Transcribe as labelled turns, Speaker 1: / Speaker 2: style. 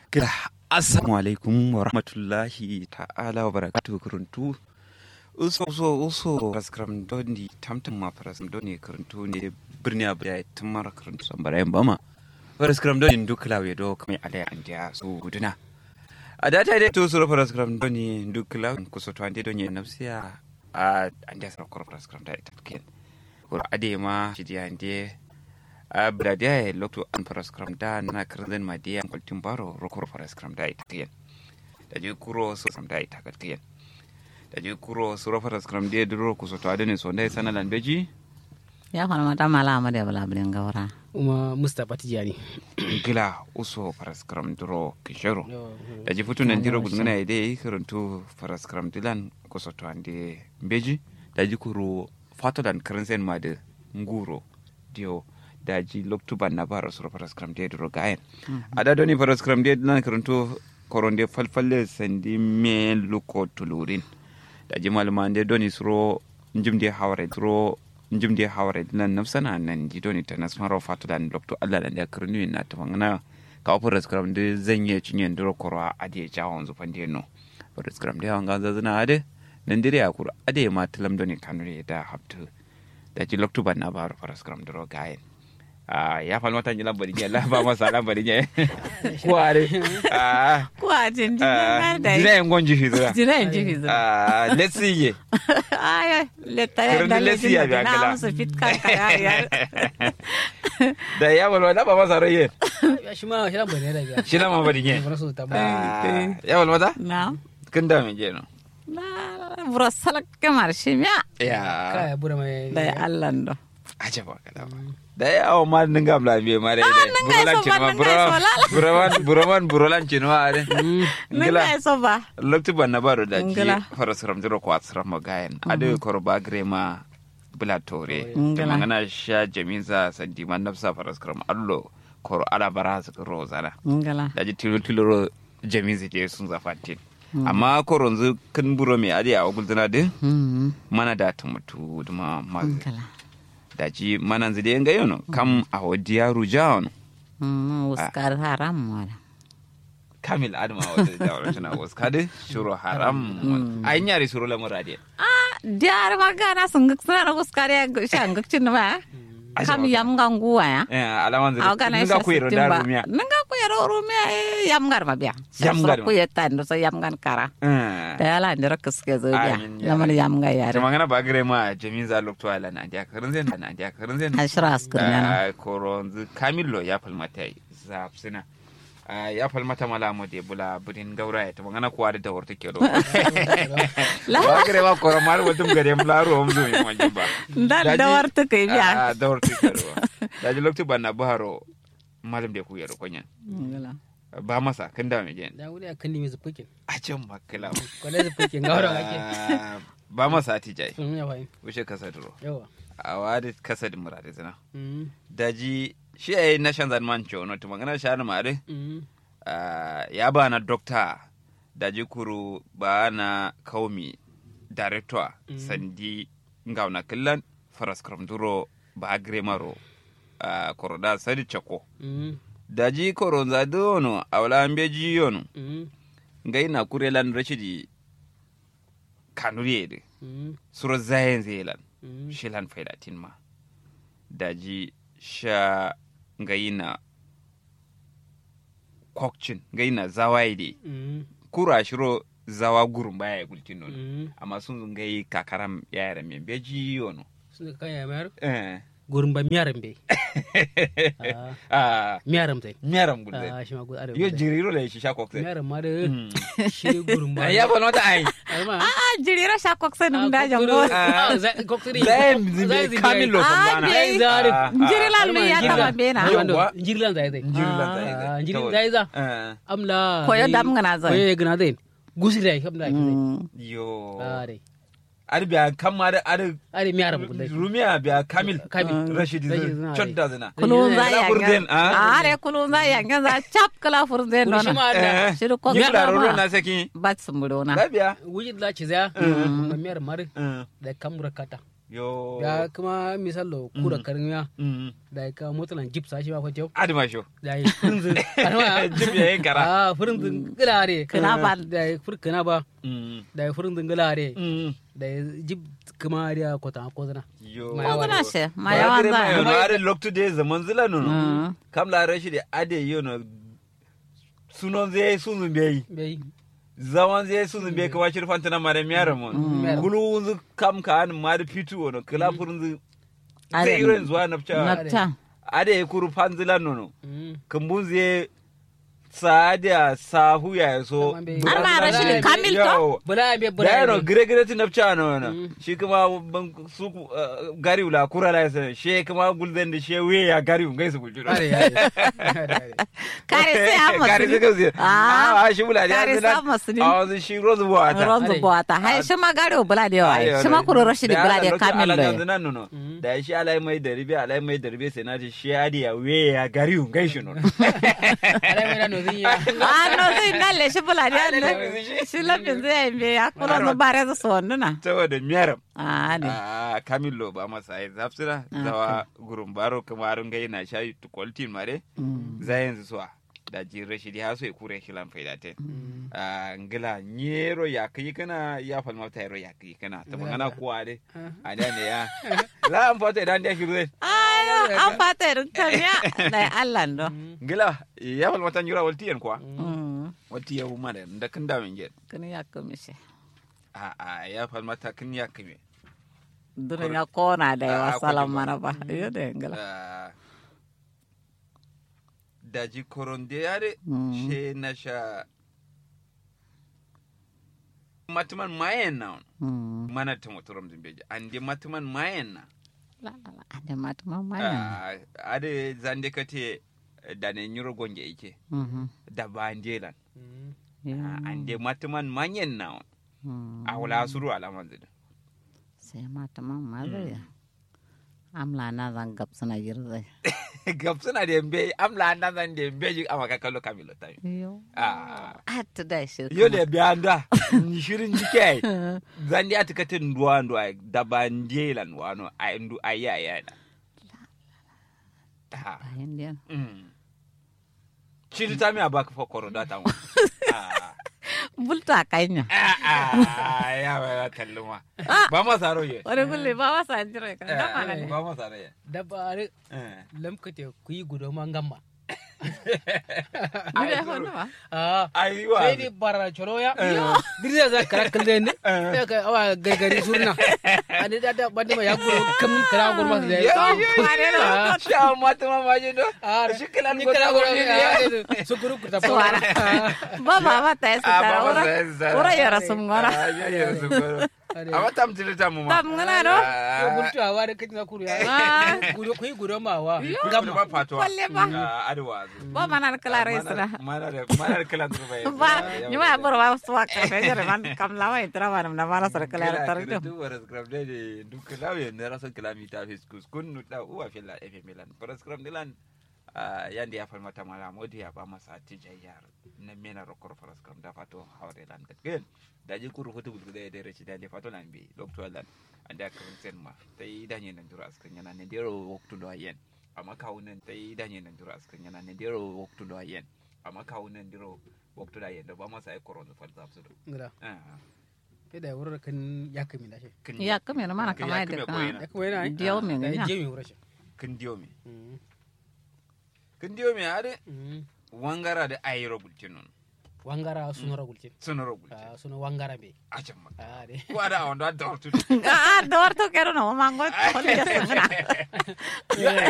Speaker 1: Kira assalamu alaikum wa rahmatullahi ta'ala wa barakatuhu kuruntu. Uso uso uso raskram doni tamtam ma farasam doni kuruntu ne birni abu ya tumar kuruntu san barayin bama. Raskram doni dukla we do kamai alai andiya su guduna. A data dai to sura raskram doni dukla kuso to ande doni nafsiya a andiya sura raskram da ita ken. Kur ade ma shi dia ande a bradiya ya lokto an paraskram da na kirzen ma diyan kultin baro rokor paraskram da ita tiyan da je kuro so sam da ita ka tiyan da je kuro so ro paraskram de duro ku so to adene so ndai sanalan beji
Speaker 2: ya fana mata mala ama da bala bilin gawara
Speaker 3: kuma mustapha tijani
Speaker 1: gila uso paraskram duro kishero da je futu nan diro gudungana ide kirantu paraskram dilan ku so to ande beji da je kuro fatodan kirzen ma de nguro dio daji loktuban na bara sura paraskram de duro gayen ada doni paraskram de nan karanto koronde falfalle sandi me luko tulurin daji maluma de doni suro njimde hawre suro njimde hawre nan nafsana nan ji doni tanas maro fatulan loktu alla da karnu na tawangana ka paraskram de zanye cinyen duro korwa ade jawon zufande no paraskram de wanga zazana ade nan dire akur ade ma talam doni kanure da habtu daji loktuban na bara paraskram duro gayen Ah, ya falmata nyi lambari nye la ba masa lambari nye kware ah
Speaker 2: ko a jin jin
Speaker 1: ah
Speaker 2: da
Speaker 1: jira en gonji hizra
Speaker 2: jira in ji fizu
Speaker 1: ah let's see ye
Speaker 2: aya letta ya
Speaker 1: Kirin
Speaker 2: da
Speaker 1: lesi ya biya
Speaker 2: na
Speaker 1: kala.
Speaker 2: musu fit kan ka ya ya
Speaker 1: da ya walwa da ba masa raye
Speaker 3: ya shi ma shi ran bane da biya
Speaker 1: shi la mambari nye
Speaker 3: Bara su ta ba
Speaker 1: ah ya walmata
Speaker 2: na
Speaker 1: kin da me je no
Speaker 2: na bura salak kamar shi miya
Speaker 1: ya
Speaker 3: kaya bura mai
Speaker 2: da ya Allah ndo
Speaker 1: aje ba kada ba da ya o ma ninga bla be mare da burolan
Speaker 2: so
Speaker 1: cin ma
Speaker 2: ba, ninga so la.
Speaker 1: buroman buroman burolan cin wa are
Speaker 2: nan
Speaker 1: ngila
Speaker 2: ga so ba
Speaker 1: lokti ban na baro da ji
Speaker 2: Ngila.
Speaker 1: fara siram jiro ko asiram magayen ade korba grema bula tore
Speaker 2: Ngila.
Speaker 1: ta mangana sha jaminza sandi man nafsa fara siram allo koro ala bara su ro zana
Speaker 2: ngala
Speaker 1: da ji tilo tilo ro jaminza je sun zafatin amma koro nzu kan buro me ade a ogulzana de
Speaker 2: mm
Speaker 1: mana da ta mutu duma ma
Speaker 2: ngala
Speaker 1: da ji mana nzu de nga yono kam a wadiya rujaon
Speaker 2: mm uskar haram wala
Speaker 1: kamil adama wata da wata na wasu kade shuru haram a yin yare shuru lamura de
Speaker 2: ah diar magana sunguk sana uskar ya shanguk cin ma kam yam ganguwa ya
Speaker 1: Eh, alaman zai
Speaker 2: Aw kana
Speaker 1: nga
Speaker 2: isa
Speaker 1: ku yero
Speaker 2: sittin
Speaker 1: da
Speaker 2: ba.
Speaker 1: rumiya
Speaker 2: Nanga ku yero rumiya eh, yam ngar ma biya.
Speaker 1: Yam ngar ma.
Speaker 2: ku yetan do so yam ngan kara.
Speaker 1: Eh.
Speaker 2: Da yala ndira kuske zo biya.
Speaker 1: Amin, ya
Speaker 2: Lamar
Speaker 1: Rabbi.
Speaker 2: yam ngai yare.
Speaker 1: Jama ngana bagre ma jamin za lokto ala na dia karin zen na dia karin zen.
Speaker 2: Ashira askur yana.
Speaker 1: Ah, koronzu kamillo ya falmata zafsina. Ah, ya falmata mala mo de bula budin gaura ya tama ngana kuwa da warta ke do.
Speaker 2: La
Speaker 1: Bagre ma koro mal wadum gare mla ro mzu mi mo jimba.
Speaker 2: da da warta kai biya.
Speaker 1: Ah, da warta ke do. Da ji lokto banna baharo malam de ku yero konyan.
Speaker 2: Ngala.
Speaker 1: Ba masa kan da me jen.
Speaker 3: da wuri a kan nemi zufukin
Speaker 1: A can makala.
Speaker 3: kwale zufukin ga wurin ake
Speaker 1: Ah, Ba masa tijai.
Speaker 3: sun ya fahim
Speaker 1: Wuce kasa duro.
Speaker 3: yawa
Speaker 1: a wadi kasa da murade zina
Speaker 3: Mm,
Speaker 1: daji shi a yi na shan zan man cewa to magana shi hannu mare
Speaker 3: mm,
Speaker 1: ya ba na dokta daji kuru ba na kaumi director sandi ngauna killan faras kram duro ba gremaro koroda sadi chako
Speaker 3: mm,
Speaker 1: daji koronza dono awla ambeji yono
Speaker 3: mm,
Speaker 1: ngai na kurelan rashidi kanuriyede
Speaker 3: mm,
Speaker 1: suro zayen zelan
Speaker 3: mm,
Speaker 1: shilan faidatin ma daji sha gayina kokcin gayina zawaide
Speaker 3: mm,
Speaker 1: kura shiro zawa gurun baya ya gultin nono
Speaker 3: mm.
Speaker 1: amma sun gayi kakaram yara min beji yono
Speaker 3: sun ka kanya mayar
Speaker 1: eh
Speaker 3: gurin ba miyaran bai Ah,
Speaker 1: ah
Speaker 3: miyaran tai
Speaker 1: miyaram gulde
Speaker 3: Ah, shi ma gudu arewa
Speaker 1: yo jiriro da shi sha kokse
Speaker 3: miyaran ma da shi gurin ba
Speaker 1: ya ba nota ai
Speaker 3: Alma.
Speaker 2: Ah jirira sha kokse
Speaker 3: Ah,
Speaker 2: num da
Speaker 3: koksiri-
Speaker 2: jango.
Speaker 3: Ah, za- koksiri.
Speaker 1: zai
Speaker 3: Zai zibi
Speaker 1: kamilo
Speaker 3: ai.
Speaker 2: Ah
Speaker 1: sambana
Speaker 2: be.
Speaker 3: zari.
Speaker 2: Jirila lu ya
Speaker 3: Alma,
Speaker 2: taba
Speaker 3: jirila.
Speaker 2: bena.
Speaker 1: Yo.
Speaker 3: Wando,
Speaker 1: Yawwa.
Speaker 3: jirlan zai zai
Speaker 1: jirila
Speaker 3: Ah,
Speaker 1: zai
Speaker 3: jirila zai za
Speaker 1: eh
Speaker 3: amla
Speaker 2: Koyo
Speaker 3: ni-
Speaker 2: dam ngana zai.
Speaker 3: koyo gana zai gusi dai kam da ake zai
Speaker 2: Mm.
Speaker 1: yo
Speaker 3: ah dai
Speaker 1: ar biya kamma da ar
Speaker 3: are miyaran mu dai
Speaker 1: rumiya biya kamil
Speaker 3: Kamil.
Speaker 1: rashidi
Speaker 3: Rashidi
Speaker 1: zai
Speaker 3: zina
Speaker 1: chodda zina
Speaker 2: Kulun za
Speaker 1: Kala
Speaker 2: ya
Speaker 1: furden,
Speaker 2: nga.
Speaker 1: ah?
Speaker 2: Ah re kulun za ya nga za chap kala furden
Speaker 3: Kuri shi
Speaker 2: nono.
Speaker 3: ma da
Speaker 2: Shiru kokse.
Speaker 1: Ni da roro
Speaker 2: ma.
Speaker 1: na saki
Speaker 2: Bat sumburo na.
Speaker 1: labiya
Speaker 3: wuji da ci za ma miyar mar
Speaker 1: Eh.
Speaker 3: da kamura kata
Speaker 1: yo
Speaker 3: da kuma misalo kura
Speaker 1: Mm.
Speaker 3: karmiya
Speaker 1: Mm.
Speaker 3: da ka motalan gipsa shi ba ko jau
Speaker 1: adama sho
Speaker 3: da yi furinzin arma
Speaker 1: jib ya yin kara
Speaker 3: ah furinzin gilare
Speaker 2: Kina ba.
Speaker 3: da yi fur kana ba
Speaker 1: Mm.
Speaker 3: da yi furinzin gilare
Speaker 1: Mm.
Speaker 3: da yi jib kuma riya kota ko zana
Speaker 1: yo
Speaker 3: Ma
Speaker 2: ko
Speaker 3: yawa
Speaker 2: zana
Speaker 3: ne.
Speaker 2: she ma
Speaker 1: Ba
Speaker 2: yawan
Speaker 1: kire ma
Speaker 2: za
Speaker 1: yono are loktu de zaman zila nono
Speaker 2: Mm.
Speaker 1: kam la rashi de ade yono sunon zai sunzun bai
Speaker 3: bai
Speaker 1: zaman zai sunzun bai kawa shirfan tana mare miyara mon
Speaker 3: Mm.
Speaker 1: kulu unzu kam ka an ma da fitu wono kila furunzu
Speaker 2: Are-
Speaker 1: zai irin zuwa nafca
Speaker 2: nafta
Speaker 1: ade ya kuru fanzila nono
Speaker 3: Mm.
Speaker 1: kambun zai saadiya sahu ya so
Speaker 3: Tamam bai-
Speaker 2: Har ma rashi de kamil to?
Speaker 1: Yawo.
Speaker 3: bula be
Speaker 1: da
Speaker 3: bula
Speaker 1: yano
Speaker 3: be
Speaker 1: gire gire ti nafca no na
Speaker 3: Mm.
Speaker 1: shi kuma ban su uh, gari wula kura la sa she kuma gulden da she we ya gari un gaisu gulju
Speaker 3: are are
Speaker 2: kare sai a
Speaker 1: gari
Speaker 2: masu
Speaker 1: su gauzi
Speaker 2: Ah,
Speaker 1: a shi bula da
Speaker 2: kare sa masu ni.
Speaker 1: a wanzu shi rozu buwa ta
Speaker 2: ronzo
Speaker 3: Are.
Speaker 2: bota hai shi ma gare bula da yawa shi ma kuro rashi da bula da kamil
Speaker 1: yanzu
Speaker 2: lo
Speaker 1: nan nono
Speaker 3: Mm.
Speaker 1: da shi alai mai da ribe alai mai da ribe sai na ji shi adi ya we ya gari un gaisu no
Speaker 3: are me no zinya
Speaker 2: ah no zai nalle shi bula da
Speaker 1: Ah, lalle
Speaker 2: yawa
Speaker 1: shi.
Speaker 2: shi lafin zai yi ya kuro no bare za su na
Speaker 1: saboda miyaram
Speaker 2: ah ne
Speaker 1: a kamillo ba masa ai zafsira
Speaker 2: Ah,
Speaker 1: zawa gurum baro kuma arun gai na shayi to kwaltin mare zayen su suwa da jin rashidi ha so ya kure shi lan faida te a ngila nyero ya kai kana ya falma ta yero ya kai kana ta magana kuwa de a da ne ya la an fata idan da shiru
Speaker 2: ayo an fata irin tamiya da Allah ndo
Speaker 1: ngila ya falma ta nyura walti yan kuwa
Speaker 2: Mm.
Speaker 1: walti ya huma da da kan da min get
Speaker 2: kini ya komishe
Speaker 1: a a ya falma ta kin ya kame
Speaker 2: durin ya kona da
Speaker 1: Ah,
Speaker 2: yawa
Speaker 1: ko
Speaker 2: salam
Speaker 1: jima.
Speaker 2: mana ba iyo da yangala
Speaker 1: Ah, daji koronde yare
Speaker 2: Mm.
Speaker 1: she na sha matuman mayen na on.
Speaker 2: Mm.
Speaker 1: mana ta motorom zimbeji ande matuman mayen na
Speaker 2: la la la ade mata mamaya
Speaker 1: Ah, ade zande kate da ne nyuro gonge ike
Speaker 2: Mhm.
Speaker 1: da bandelan
Speaker 2: Yeah.
Speaker 1: ande matuman mayen na on.
Speaker 2: Mm.
Speaker 1: a wala suru alaman zida
Speaker 2: sai mata mamma zai amla na zan gab suna girza
Speaker 1: gab suna da yambe amla na zan da yambe ji amma ka kallo kamilo ta
Speaker 2: yo
Speaker 1: ah
Speaker 2: a ta da shi
Speaker 1: yo le bianda shirin jike zandi ati kate nduwa nduwa da bandelan wano a ndu aya aya da Ah,
Speaker 2: bayan da
Speaker 1: mm. Chiri ta mi abaka fa koro da tan ah
Speaker 2: bulta kanya
Speaker 1: ah ya ba kalluma ba ma saro ye
Speaker 2: wani gulle ba wasa jira kan da mana ne
Speaker 1: ba ma saro ye
Speaker 3: dabba are
Speaker 1: Eh.
Speaker 3: lamkate ku yi gudo man gamma
Speaker 2: ni da hono ba
Speaker 3: ah
Speaker 1: ai wa
Speaker 3: sai ni bara choroya dirza za kara kalde ne ya ka awa gargari surna ani da da bande ma ya guro kam kara guro ma da
Speaker 1: Yo, yo, yo,
Speaker 3: Ah.
Speaker 1: sha mata ma ma je do
Speaker 3: ah
Speaker 1: shi kilan
Speaker 3: ni
Speaker 1: ko
Speaker 3: kara
Speaker 1: ta
Speaker 3: guro
Speaker 1: gurni ne
Speaker 3: su guru ku ta
Speaker 2: Suara. ba ba ba ta yi
Speaker 1: Ah, ba
Speaker 2: sutara
Speaker 1: ma
Speaker 2: ura
Speaker 1: sa sara.
Speaker 2: ura yara sum ngora
Speaker 1: Ah, ya ya su goro amma tam tiri tam mu ma
Speaker 2: tam ngana do
Speaker 3: ko guntu awa da kajina kuru ya
Speaker 2: Ah.
Speaker 3: gudo ku yi gudo ma wa
Speaker 1: gamma
Speaker 3: gamma
Speaker 1: ba fatwa
Speaker 2: Kwalle ba.
Speaker 1: Ah, adwa
Speaker 2: ba mana kala resra
Speaker 1: mana da mana da kilan su bai
Speaker 2: ba ni ma bor wa suwa ka fe jere man kam la wai tra man na mara sar kala tar
Speaker 1: kila
Speaker 2: do
Speaker 1: tu waras gram de de du kila we ne raso kila mi ta fiskus kun nu da uwa fila efe milan waras gram dilan yandi ya fal mata mala modi ya ba masa tijayyar na mena rokor waras gram da fato hawre lan kat gen da ji kuru fotu bul de de rechi da de fato lan bi doctor lan anda kan sen ma tai da nyen nan dura askan yana ne dero waktu do yen amma kawunan tai da nyen nan dura askan yana ne dero waktu do yen amma kawunan dero waktu da yen da ba masa ai koron fal zapsu do
Speaker 3: ngara
Speaker 1: ah
Speaker 3: sai da wurin kan ya kami da shi
Speaker 1: kin
Speaker 2: ya kame na mana
Speaker 1: Kin
Speaker 2: kama
Speaker 1: ya kame
Speaker 2: da
Speaker 1: ko
Speaker 2: kana
Speaker 1: ina?
Speaker 3: ya kuma yana yi
Speaker 2: diyo me
Speaker 3: da
Speaker 2: nya
Speaker 3: je mi wurin shi
Speaker 1: kin diyo me kin diyo me ade
Speaker 3: Mm.
Speaker 1: wangara da ayro bultin non
Speaker 3: wangara sunora gulcin
Speaker 1: sonoro bultin
Speaker 3: Ah, suna wangara be
Speaker 1: a can ma
Speaker 3: ah de
Speaker 1: ko ada on da dortu
Speaker 2: ah dorto kero no mango ko le sangana